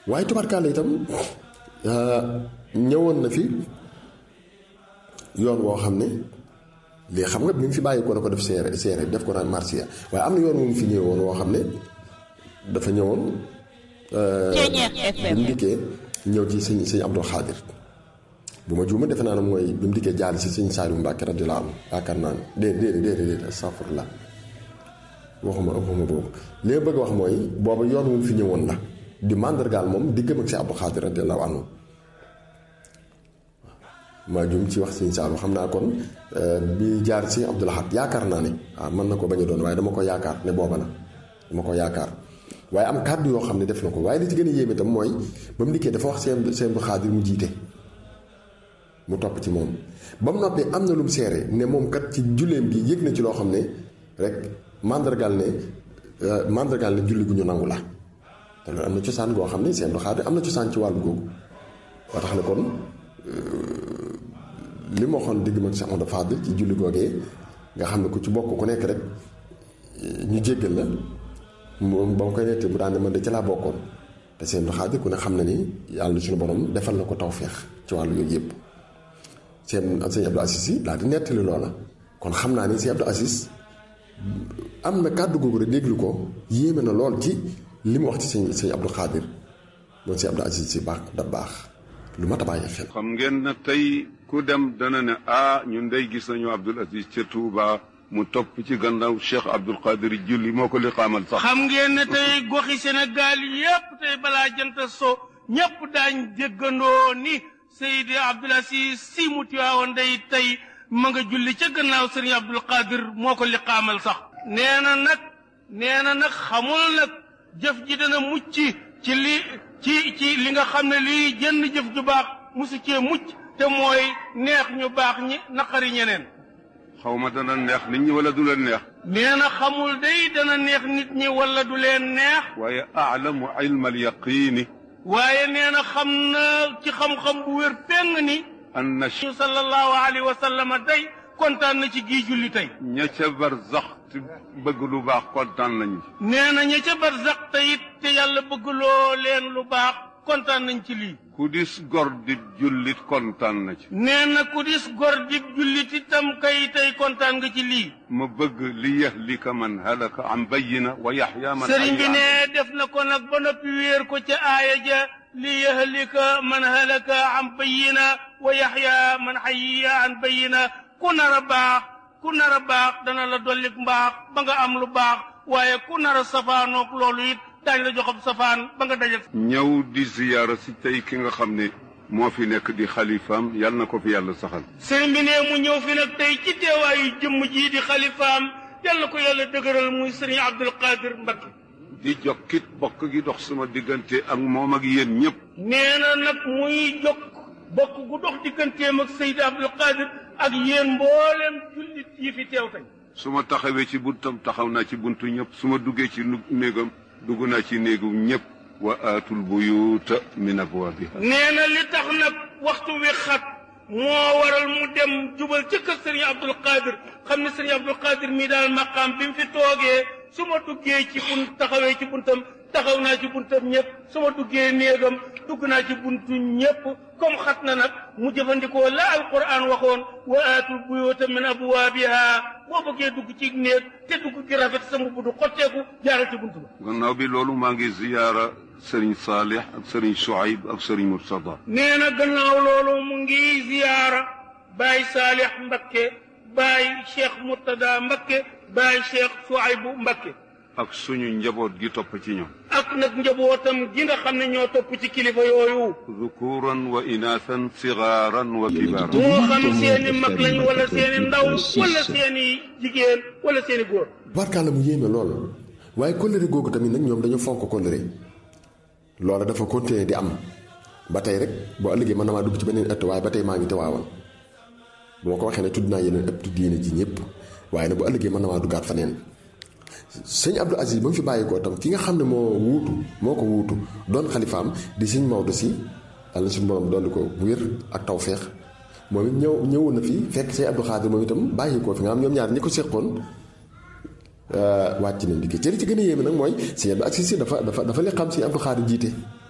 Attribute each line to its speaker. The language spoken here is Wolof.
Speaker 1: waaye tubarkaale itam ñëwoon na fi yoon woo xam ne lii xam nga bi mu fi bàyyi ko na ko def seere seere def ko naan marsiya waaye am na yoon wu mu fi ñëwoon woo xam ne dafa ñëwoon bi mu dikkee ñëw ci sëñ sëñ Abdul Xaadir bu ma juuma defe naa ne mooy bi mu dikkee jaal si sëñ Saaliu Mbàkke radiyallaahu anhu yaakaar naa ne déedéet déedéet déedéet astafurlah waxuma waxuma boobu li ma bëgg a wax mooy booba yoon wu mu fi ñëwoon la di màndargaal moom diggam ak si Abdul Xaadir radiyallaahu anhu maa jum ci wax sëñ Saalu xam naa kon bi jaar si Abdul Ahad yaakaar naa ne waaw mën na ko bañ a doon waaye dama ko yaakaar ne booba la dama ko yaakaar waaye am kàddu yoo xam ne def na ko waaye li ci gën a yéeme itam mooy ba mu dikkee dafa wax seen seen bu xaadir mu jiite mu topp ci moom ba mu noppee am na lu mu seere ne moom kat ci julleem gi yëg na ci loo xam ne rek màndargaal ne màndargaal ne julli gu ñu nangu la te loolu am na cosaan goo xam ne seen bu xaadir am na cosaan ci wàllu googu waa tax ne kon li ma waxoon digg mag Cheikh Amadou Fadil ci julli googee nga xam ne ku ci bokk ku nekk rek ñu jéggal la moom ba ma koy nettee mu daan ne man de ci laa bokkoon te seen Xaadir ku ne xam na ni yàlla suñu borom defal na ko tawféex ci wàllu yooyu yëpp seen sëñ Abdou Aziz yi daal di nettali loola kon xam naa ni sëñ Abdou Aziz am na kàddu googu rek déglu ko yéeme na lool ci li mu wax ci sëñ sëñ Abdou Xaadir moom sëñ Abdou Aziz si baax da baax lu mat a bàyyi xel.
Speaker 2: xam ngeen na tey ku dem dana ne ah ñun day gis nañu Abdul Aziz ca Touba mu topp ci gannaaw Cheikh Abdul Qadir julli moo ko li xaamal sax.
Speaker 3: xam ngeen ne tey goxi Sénégal yépp tey balaa jant so ñépp daañ déggandoo ni Seydi Abdul Aziz si mu tiwaawoon day tey ma nga julli ca gannaaw Sëriñ Abdul Qadir moo ko li xaamal sax. nee na nag nee na nag xamul nag jëf ji dana mucc ci li ci ci li nga xam ne lii jënn jëf ju baax musu cee mucc te mooy neex ñu baax ñi naqari ñeneen
Speaker 2: xaw ma dana neex nit ñi wala du leen neex.
Speaker 3: nee na xamul day dana neex nit ñi wala du leen neex
Speaker 2: waaye aalamu ilma al yaqiini
Speaker 3: waaye nee na xam na ci xam-xam bu wér péng ni
Speaker 2: anna
Speaker 3: ñu sallallahu alayhi wa sallam day kontaan na ci gii julli tey
Speaker 2: ña ca barzax te bëgg lu baax kontaan nañu ci.
Speaker 3: nee na ña ca barzaq te it te yàlla bëggloo leen lu baax kontaan nañ ci lii
Speaker 2: ku dis gor di jullit kontaan na ci.
Speaker 3: nee na ku dis gor di jullit itam kay tey kontaan nga ci lii
Speaker 2: ma bëgg li yahlika man halaka an bayyina wa yaxya man
Speaker 3: sëriñ bi
Speaker 2: hayya
Speaker 3: ne def na ko nag ba noppi wéer ko ca aaya ja li yahlika man halaka an bayyina wa yaxya man hayya an bayyina ku nar a baax ku nar a baax dana la dollik mbaax ba nga am lu baax waaye ku nar a safaanoog loolu it daañ la joxob safaan ba nga dajal
Speaker 2: ñëw di ziyaara si tey ki nga xam ne moo fi nekk di xalifaam yal na ko fi yàlla saxal.
Speaker 3: sëriñ bi ne mu ñëw fi nag tey ci teewaayu jëmm jii di xalifaam yàlla ko yàlla dëgëral muy sëriñ Abdul Qadir Mbakke
Speaker 2: di jokkit bokk gi dox sama diggante ak moom ak yéen ñëpp.
Speaker 3: nee na nag muy jokk bokk gu dox digganteem ak Seydi Abdul Qadir ak yéen mboolem jullit yi fi teew tey
Speaker 2: su ma taxawee ci buntam taxaw naa ci buntu ñëpp su ma duggee ci nu- néegam dugg naa ci néegu ñëpp wa aatul buyuuta min abwaabiha
Speaker 3: nee na li tax nag waxtu wi xat moo waral mu dem jubal ci kër sëriñ Abdul Qadir xam ne sëriñ Abdul Qadir mii daal maqaam bi mu fi toogee su ma duggee ci bunt taxawee ci buntam taxaw naa ci buntam ñëpp su ma duggee néegam dugg naa ci buntu ñëpp comme xat na nag mu jëfandikoo la alquran waxoon wa aatul buyuuta min abwaabiha boo bëggee dugg ci néeg te dugg gi rafet sa mbubb du xotteeku jaaral ci buntu ba
Speaker 2: gannaaw bi loolu maa ngi ziyaara sëriñ Saalix ak sëriñ Shuayb ak sëriñ Murtada
Speaker 3: nee na gannaaw loolu mu ngi ziyaara Baay Saalix Mbakke Baay Cheikh Murtada Mbakke Baay Cheikh Suaybu Mbakke
Speaker 2: ak suñu njaboot gi topp ci ñoom
Speaker 3: ak nag njabootam gi nga xam ne ñoo topp ci kilifa yooyu
Speaker 2: dhukuran wa inaasan sigaaran wa kibaaran
Speaker 3: moo xam seeni mag lañ wala seeni ndaw wala seeni jigéen wala seeni góor
Speaker 1: barkaala mu yéeme lool waaye kóllëre googu tamit nag ñoom dañu fonk kóllëre loola dafa continuer di am ba tey rek boo ëllëgee mën na maa dugg ci beneen ëtt waaye ba tey maa ngi tawaawan bu ma ko waxee ne tudd naa yeneen ëpp diine ji ñëpp waaye nag bu ëllëgee mën na maa duggaat faneen sëñ Abdou Aziz ba mu fi bàyyi ko tam ki nga xam ne moo wuutu moo ko wuutu doon xalifaam di sëñ Maodo si yàlla suñu borom dolli ko wér ak tawféex moom it ñëw ñëwoon na fi fekk sëñ Abdou Xaadir moom itam bàyyi ko fi nga xam ñoom ñaar ñi ko seqoon wàcc nañ liggéey ci li ci gën a yéeme nag mooy sëñ Abdou Aziz si dafa dafa dafa li xam sëñ Abdou Xaadir jiite